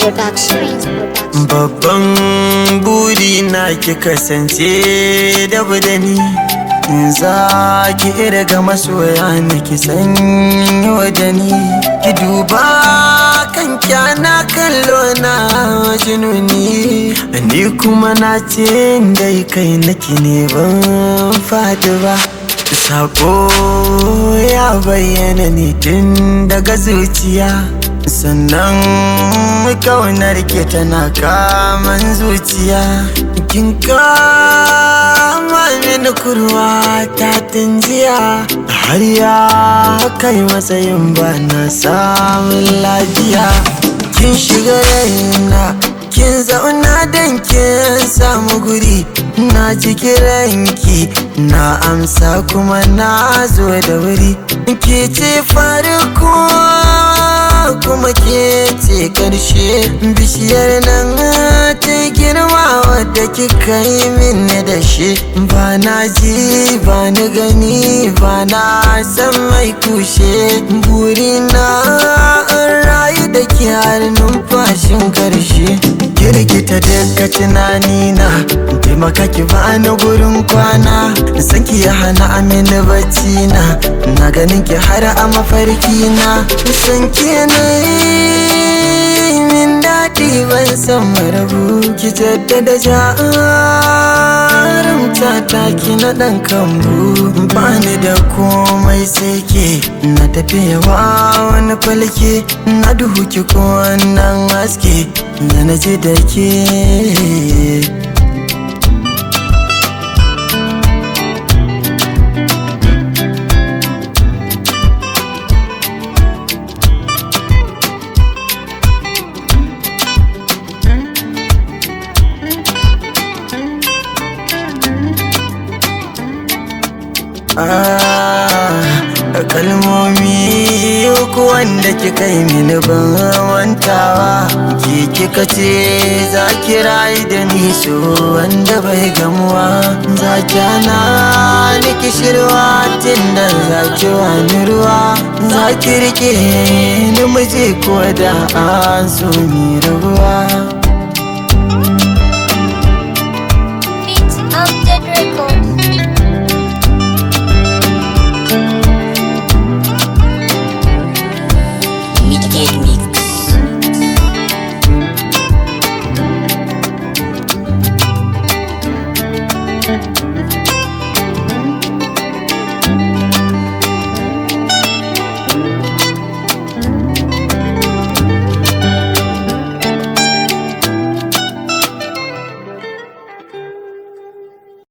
Production. Babban buri na ki kasance da budani In za ki irga masoya na ki sanyo da ni Ki duba kan kyana kallo na jinuni Ni kuma na ce dai kai naki ne ban fadi ba Sako ya bayyana ne tun daga zuciya sannan kaunar ke tana kaman zuciya kin kama mini kurwa ta jiya har ya kai matsayin ba na samun lafiya kin shiga raina kin zauna don kin samu guri na ji kiranki na amsa kuma na zo da wuri ke ce farko kuma ke ce karshe bishiyar nan ta girma wadda kika yi min da shi ba na ji ba ni gani ba na san mai kushe burina an rayu da ke har numfashin karshe kirkita daga tunanina taimaka ki bani gurin kwana san ki ya hana amini bacci na na ganin ki har a mafarki na san ki na min daɗi ban san marabu ki jaddada jarumta ta ki na ɗan kambu bani da komai sai ke na tafiyawa wani falke na duhu ki ko wannan haske da na ji da ke kalmomi uku wanda kika yi mini ban wantawa ki kika ce za ki rayu da ni so wanda bai gamuwa za ki hana ni kishirwa tun da za ki wani ruwa za ki rike ni miji ko da an so mi rabuwa